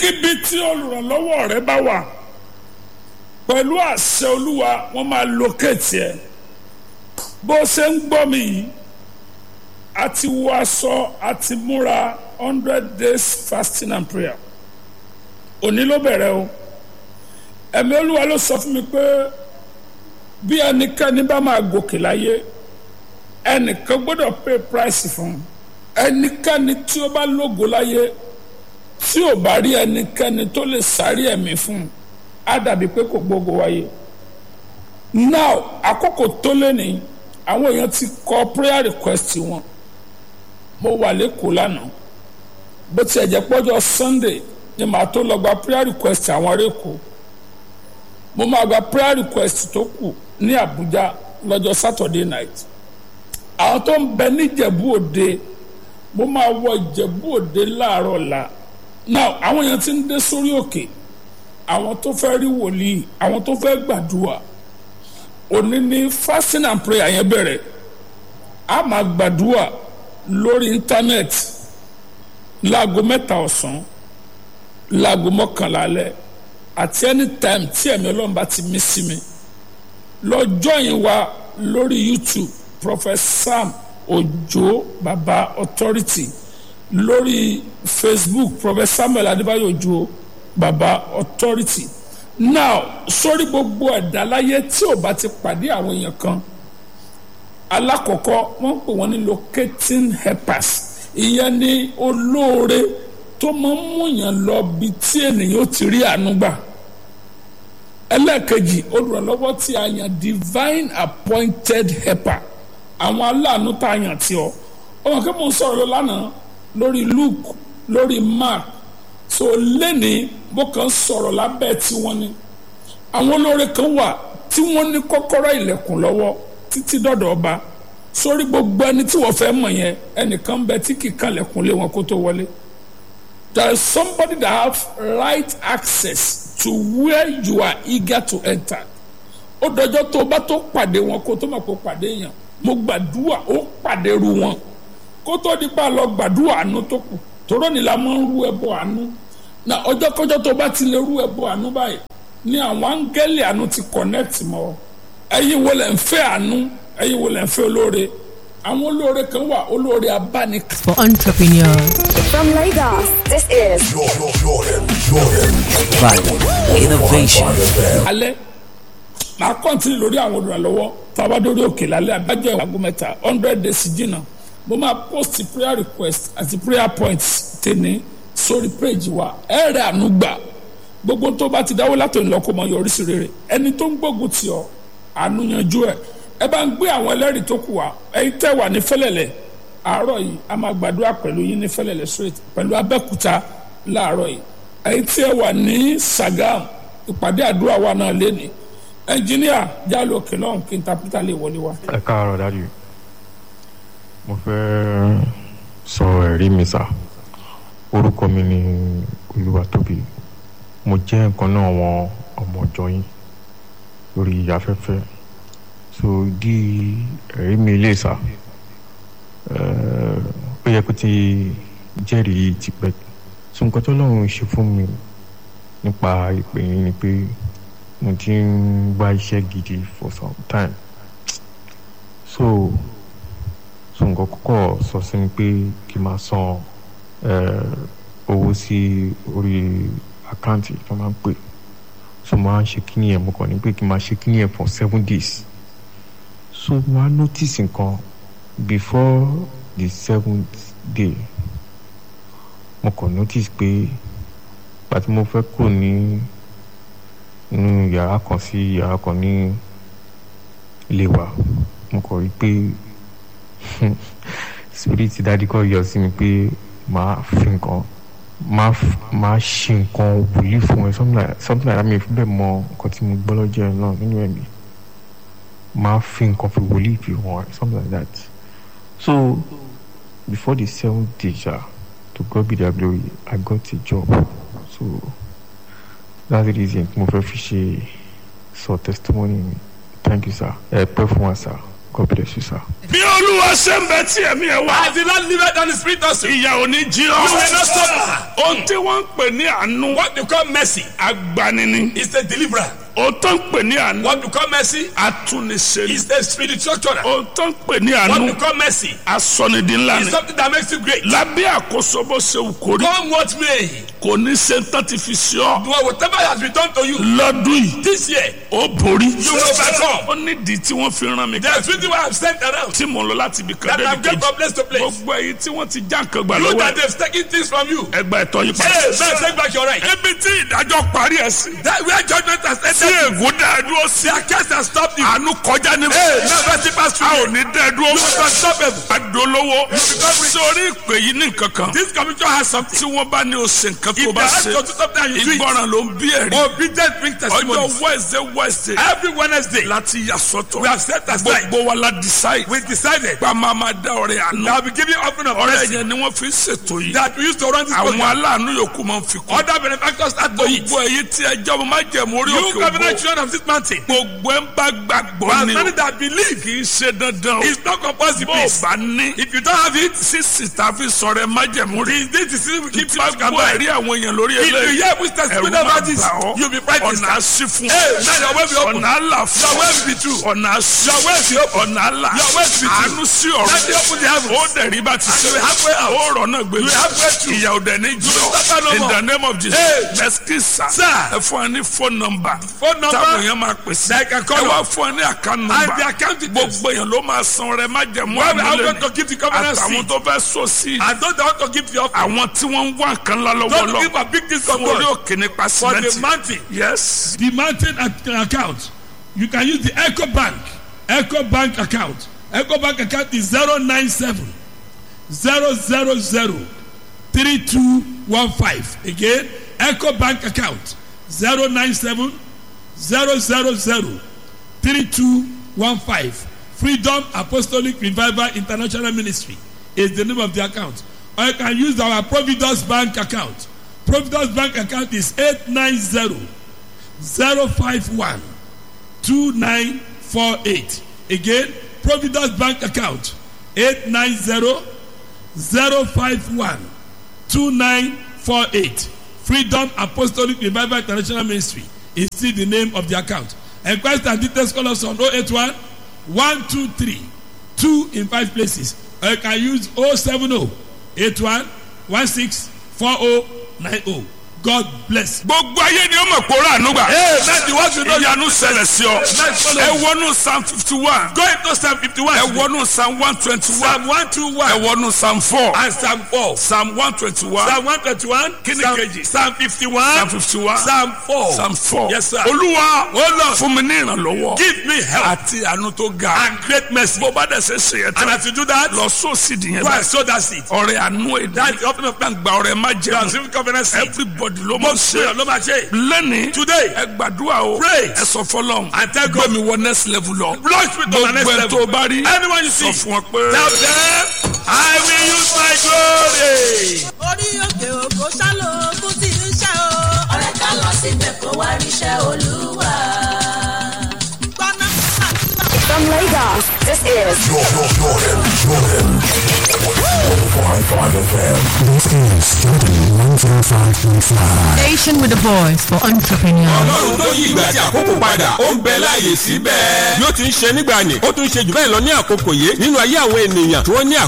ibikíbi tí olùrànlọ́wọ́ rẹ bá wà pẹ̀lú àṣẹ olúwa wọ́n máa locate ẹ̀ bó ṣe ń gbọ́ mi yìí a ti wọ aṣọ a ti múra hundred days fasting and prayer òní ló bẹ̀rẹ̀ o ẹ̀mí olúwa ló sọ fún mi pé bí ẹnikẹ́ni bá máa gòkè láyé ẹnìkan gbọ́dọ̀ pay price fún un ẹnikẹ́ni tí ó bá lógo láyé tí ò bá rí ẹnikẹ́ni tó lè sáré ẹ̀mí fún un á dàbí pé kò gbógo wáyé now àkókò tó lé ní àwọn èèyàn ti kọ prayer request wọn mo wà lẹ́kọ̀ọ́ lánàá bó tiẹ̀ jẹ́ pọ́jọ́ sunday ni màá tó lọ gba prayer request àwọn ará èkó mo máa gba prayer request tó kù ní abuja lọ́jọ́ saturday night àwọn tó ń bẹ níjẹ̀bú òde mo máa wọ ìjẹ̀bú òde láàárọ̀ la now àwọn èèyàn ti ń dé sórí òkè àwọn tó fẹ́ rí wòlíì àwọn tó fẹ́ gbàdúrà òní ní fasting and prayer yẹn bẹ̀rẹ̀ a máa gbàdúrà lórí íńtánẹ́ẹ̀tì láago mẹ́ta ọ̀sán láago mọ́kànlá alẹ́ àti anytime tí ẹ̀mí ọlọ́run bá ti mí sí mi lọ́jọ́ yìí wá lórí youtube prophet sam ojo baba authority lórí facebook prophet samuel adébáyò ojo baba authority now sórí gbogbo ẹ̀dá láyé tí ò bá ti pàdé àwọn èèyàn kan alákọ̀ọ́kọ́ wọ́n pè wọ́n ní locating helpers ìyẹn ní olóore tó máa ń múyàn lọ bí tí ènìyàn ó ti rí àánú gbà ẹlẹ́ẹ̀kejì olùrànlọ́wọ́ tí a yàn divine appointed helper àwọn aláàánú tá a yàn tí ọ ọmọ kí mo ń sọ̀rọ̀ lọ lánàá lórí luke lórí mark so lẹ́ni bó kàn sọ̀rọ̀ lábẹ́ tí wọ́n ní àwọn olóore kan wà tí wọ́n ní kọ́kọ́rọ́ ilẹ̀kùn lọ́wọ́ títí dọ̀dọ̀ ọba sórí gbogbo ẹni tí wọ́n fẹ́ mọ̀ yẹn ẹnìkan bẹ tí kì í kanlẹ̀kùn lé wọn kó tó wọlé there is somebody that have right access to where you are eager to enter ó dọjọ́ tó o bá tó pàdé wọn kó tó mọ̀ kó pàdé yẹn mo gbàdúrà ó pàdé ru wọn kó tó di pa lọ gbàdúrà àánú tó kù tòró ni la máa ń rú ẹbọ àánú na ọjọ́ kọjọ́ tó bá ti lè rú ẹbọ àánú báyìí ni àwọn áńgẹ́lì àánú ti connect mọ́ ẹ̀yin wo lẹ̀ ń fẹ́ àánú ẹ̀yin wo lẹ̀ ń fẹ́ olóore àwọn olóore kan wà olóore abánik. for entrepreneurs. From Lagos, this is Value, innovation. alẹ́ màá kọ́ntínì lórí àwọn olùrànlọ́wọ́ tàbá dórí òkè lálẹ́ àbájọ ìwàgùn mẹ́ta hundred days jìnnà mo máa post prayer request àti prayer points tèmi sórí page wa ẹ̀rẹ̀ àánú gbà gbogbo tó bá ti dáwọ́ látòun lọ kó mọ yọrí sí rere ẹni tó ń gbógun tì ọ́ àánú yanjú ẹ̀ ẹ bá ń gbé àwọn ẹlẹ́rìí tó kù wá ẹ̀yin tẹ́ wà ní fẹ́lẹ̀lẹ̀ àárọ̀ yìí a máa gbàdúrà pẹ̀lú yín ní fẹ́lẹ̀lẹ̀ straight pẹ̀lú abẹ́kúta láàárọ̀ yìí ẹ̀yin tí ẹ wà ní Sagam ìpàdé àdúrà wa náà léni ẹnjìníà jálò òkè náà kí n ta pété lè wọlé wa. ẹ káàárọ̀ dájú mo fẹ́ sọ ẹ̀rí mi sá orúkọ mi ni Olúwatóbi mo jẹ́ nǹkan náà wọn ọmọ ọjọ́ yín lórí afẹ́fẹ́ so di ẹ̀rí mi lè sá ó yẹ kó ti jẹ́rìí tipẹ́ so nǹkan tó lọ́run ṣe fún mi nípa ìpè yín ni pé mo ti ń wá iṣẹ́ gidi for some time so so nǹkan kọ́kọ́ sọ sí mi pé kí n máa san owó sí orí àkáǹtì tó máa ń pè so mo máa ń ṣe kíní yẹn mo kàn ní pé kí n máa ṣe kíní yẹn for seven days so mo á notice nǹkan before the seventh day mo kàn notice pé pàtí mo fẹ́ kúrò ní inú yàrá kan sí yàrá kan ní ilé wa mo kàn rí pé spirit dadi kọ́ yọ sí mi pé màá fi nǹkan máa máa ṣe nǹkan wòlíì fún ẹ something like something like that mi fi bẹ́ẹ̀ mọ nǹkan tí mo gbọ́ lọ́jọ́ ẹ̀ náà nínú ẹ̀mí máa fi nǹkan fi wòlíì fi hàn ẹ something like that so before the seventh day ja to God be the glory I got a job so that's the reason mo fẹ́ fi ṣe sọ testimony mi thank you sir ẹ pẹ́ fún wa sir God bless you sir. bí olúwa ṣe ń bẹ tí ẹ̀mí ẹ̀ wá. As the Lord liveth on the spirit also. You ìyà ò ní jí ọ. will not suffer. ohun tí wọ́n ń pè ní àánú. What you call mercy agbanini. is the deliverer. ohun tó ń pè ní àánú. What you call mercy atúnisẹ́ni. is the spiritual tutor. ohun tó ń pè ní What àánú. you call mercy asọ̀nìdínlá is ni. something that makes you great. lábẹ́ àkóso bó ṣe wù kó rí. Come what may, kò ní ṣe tán ti fi ṣe ọ́. do whatever has been done to you lọ́dún yìí this year. ó borí. You will overcome. ó nídìí tí wọ́n fi rán mi ká. There's reason why I'm sent around. tí mo lọ láti ibi kan That débi I'm going kejì. from place to place. gbogbo èyí tí wọ́n ti já nǹkan gbà You lọ́wọ́ that ẹ̀. they've taken things from you. ẹgbà ẹ̀tọ́ yìí Hey, padà. man, take back your right. ibi tí ìdájọ́ parí ẹ̀ sí. That where judgment has tí entered. ègún dá ẹ dúró sí. Their case has stopped you. àánú kọjá ní. Hey, now mercy pass a through ò you. ní dẹ́ ẹ dúró. You will stop them. adolówó. sórí ìpè yìí ní nǹkan kan. This commission has something. tí wọ́n bá ní o ṣe nǹkan tó If they bá ask ṣe. you to do something and you do it, ìgbọràn ló ń bí ẹ̀rí. obedient brings testimonies. ọjọ́ wednesday wednesday. Every Wednesday, láti yà sọ́tọ̀. we have set aside. gbogbo wa la decide. We decided gba máa ma dá ọrẹ àná. that we give you offering of ọrẹ mercy yẹn ni wọ́n fi ń ṣètò yìí. that we used to run this àwọn program. aláàánú yòókù máa ń fi kún. Other benefactors start to eat. gbogbo èyí tí ẹjọ́ mo máa jẹ̀mú orí You òkè covenant ògbó. children of this mountain. gbogbo ẹ̀ ń bá gbàgbọ́ But ni many o. that believe kì í ṣe dandan o. it's not compulsory. bó o Please. bá ní. If you don't have it, sísì tá a fi sọ̀rọ̀ ẹ má jẹ̀mú rí. this this is we keep tí bá you can gbọ́ buy. ẹ̀rí àwọn èèyàn lórí If you eléyìí. hear which ẹ̀rù testimony máa about this, bà ọ́. you'll be frightened. ọ̀nà àṣì fún Hey, now your way be open. ọ̀nà àlà fún Your way be true. ọ̀nà àṣì Your way be open. ọ̀nà àlà Your way be true. àánú sí ọ̀rọ̀ Let me open the heavens. ó dẹ̀rí bá ti ṣe you will have way out. ó rọ̀ náà gbé You will have breakthrough. ìyà òdẹ ní jù will suffer no in more. the name of Jesus Hey. mẹ́síkìsà Sir. ẹ fún ẹ ní phone number Phone number. táwọn èèyàn máa pè sí They can call ẹ wá us. fún ẹ ní account And number the account details. gbogbo èèyàn ló máa san rẹ má jẹ̀mú Where we are àmúlẹ̀ going to give the covenant àtàwọn seed. tó fẹ́ sọ sí And those that want to give the offering. àwọn tí wọ́n ń wá nǹkan ńlá lọ́wọ́ Don't lọ give a big thing from fún orí God. òkè nípa For the sìmẹ́ntì mountain. yes the mountain ac- account you can use the eco bank eco bank account eco bank account is zero nine seven zero zero zero three two one five again eco bank account zero nine seven zero zero zero three two one five freedom apostolic revival international ministry is the name of the account or you can use our providence bank account providence bank account is eight nine zero zero five one two nine four eight again providence bank account eight nine zero zero five one two nine four eight freedom apostolic revival international ministry is still the name of the account enquest and details call us on oh eight one one two three two in five places or you can use oh seven oh eight one one six four oh nine oh god bless. gbogbo ayé ni ó mọ̀ pé ó rà ànúgbà. Hey, man, the ones you know. ìyanu ṣẹlẹ̀ sí ọ. Let's follow. ẹ wọnú psalm fifty one. Go into Psalm 51. ẹ wọnú psalm one twenty one. Psalm 121. ẹ wọnú psalm four. And Psalm 4. psalm one twenty one. Psalm 121. Kí ni Psalm, kejì? Psalm 51. psalm fifty one. Psalm 4. psalm four. Yes, sir. olúwa Oh, Lord. fún mi ní ìrànlọ́wọ́. Give me help àti àánú tó ga. and great mercy. bó bá dẹ̀ ṣe ṣe yẹn And tán. as you do that, lọ sóòsì dìyẹn go and báyìí. sow that seed. ọrẹ àánú èdè. That's the opening of plan. gba ọrẹ má jẹun. Transform covenant seed. everybody ló mọ̀ Most prayer, ṣe. no matter. lẹ́ni. Today, ẹ gbàdúrà o. Pray. ẹ sọ fọlọ́n. And tell God. gbé mi wọ next level lọ. launch me to my next gbogbo ẹ level. tó bá rí. Anyone you sọ see, fún ọ pé. tell them, I will use my glory. orí òkè òkò ṣálò ogún tí ń ṣe o. ọ̀rẹ́ ká lọ síbẹ̀ kó wá ríṣẹ́ olúwa. gbọ́ná àdúrà. From Lagos, this is Jordan, Jordan, Jordan. 105.5 FM. This is Jordan 105.5. Station with the voice for entrepreneurs. ọlọ́run tó yí ìgbà àti àkókò padà ó ń bẹ láàyè síbẹ̀. bí ó ti ń ṣe nígbà ni ó tún ṣe jù bẹ́ẹ̀ lọ ní àkókò yìí nínú ayé àwọn ènìyàn tí wọ́n ní